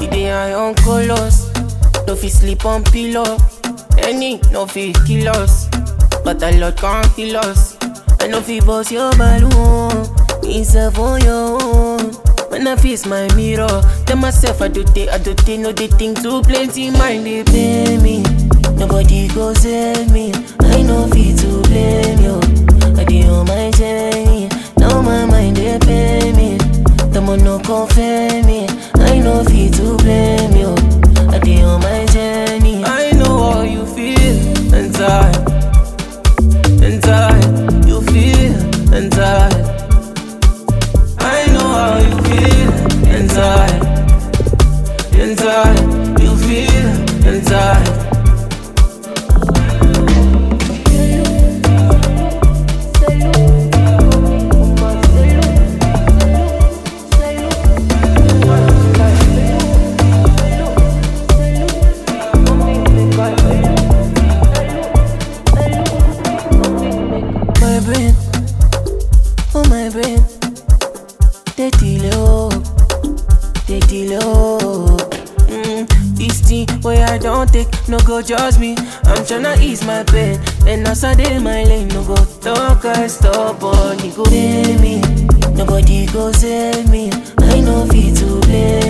dey eye on colors. No fit sleep on pillow. Any no fit kill us. But a lot can't kill us. I no fit bust your balloon. Myself on your own. When I face my mirror, tell myself I do they, I do they know they think too plenty. Mind they pay me. Nobody go sell me. I know fit to blame you. I dey on my journey. Now my mind they pay me. The man no confirm me. I know fit to blame you. I dey on my journey. I know how you feel inside. Inside, you feel inside. I know how you feel inside. Inside, you feel inside. My brain, oh my brain, they delay oh, they delay oh. Mm, this thing where I don't take, no go judge me. I'm tryna ease my pain, and as I dey my lane, no go talk I stop on, go pay me. Nobody go sell me, I know fit to blame